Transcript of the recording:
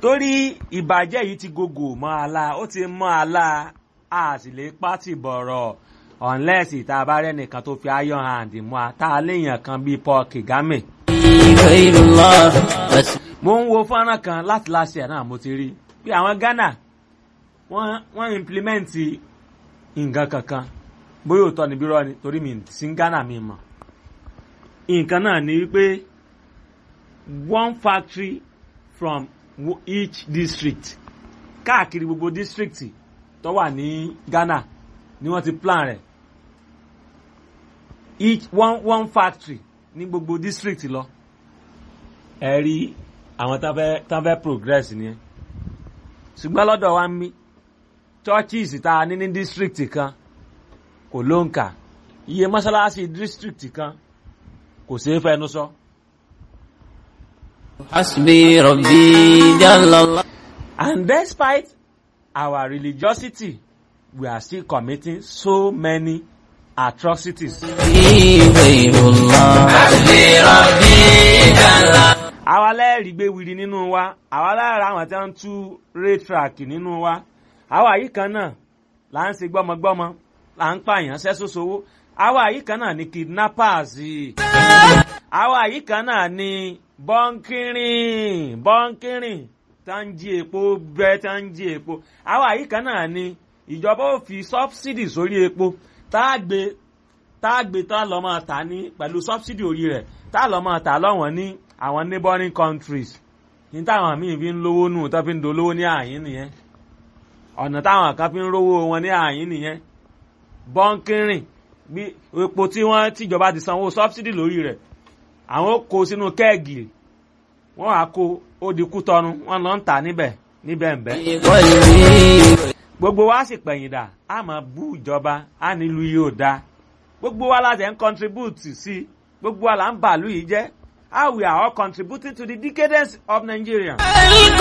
torí ìbàjẹ́ yìí ti gògò mọ́ àlá ó ti mọ́ àlá a sì lè pátì bọ̀rọ̀ unless ìta bá rẹ́ nìkan tó fi iron hand mú a tá a léèyàn kan bíi Paul Kagame. غير الله بس mo ń wo fọ́nrán kan láti láṣẹ náà mo ti rí pé àwọn Ghana wọ́n wọ́n implement nǹkan kankan bóyá òótọ́ níbí rọ́ ni torí mi sí Ghana mi mọ̀ nǹkan náà ni wípé one factory from wo- each district káàkiri gbogbo district tó wà ní Ghana ni wọ́n ti plan rẹ̀ each one one factory ní gbogbo district lọ ẹ rí àwọn tán fẹ́ tán fẹ́ progress ni ẹ ṣùgbọ́n lọ́dọ̀ wa ń mí churches tá a ní ní district kan kò ló ń kà iye mọ́ṣáláṣí district kan kò ṣeé fẹnu sọ. حسبي ربي جل الله And despite our religiosity, we are still committing so many atrocities. غير الله حسبي ربي جل àwa lẹ́ẹ̀rí gbé wiri nínú wa àwa lára àwọn tí wọ́n ń tú raytrack nínú wa àwa yìí kan náà là ń ṣe gbọ́mọgbọ́mọ là ń pààyàn sẹ́sọ́sowó àwa yìí kan náà ni kidnappers àwa yìí kan náà ni bọ́ńkìrìn bọ́ńkìrìn tá ń jí epo bẹ́ẹ̀ tá ń jí epo àwa yìí kan náà ni ìjọba ò fi subsidy sórí epo tá a gbé tá a gbé tá a lọ́ máa tà ní pẹ̀lú subsidy orí rẹ̀ tá a lọ́ máa tà lọ́wọ́n ní àwọn neighboring countries ní táwọn míì fi ń lówó nù tó fi ń dolówó ní àyín nìyẹn ọ̀nà táwọn kan fi ń rówó wọn ní àyín nìyẹn bọ́ńkìrìn bí epo tí wọ́n tìjọba ti sanwó subsidy lórí rẹ̀ àwọn ó kó sínú kẹ́ẹ̀gì wọ́n á kó ó di kú tọnu wọ́n lọ ń tà níbẹ̀ níbẹ̀ ń bẹ́ قلبي gbogbo wa sì pẹ̀yìn dà á máa bú ìjọba á nílùú yìí ò dáa gbogbo wa láti ẹ̀ ń contribute sí i gbogbo wa là ń bàálù yìí jẹ́ how we are all contributing to the decadence of Nigeria.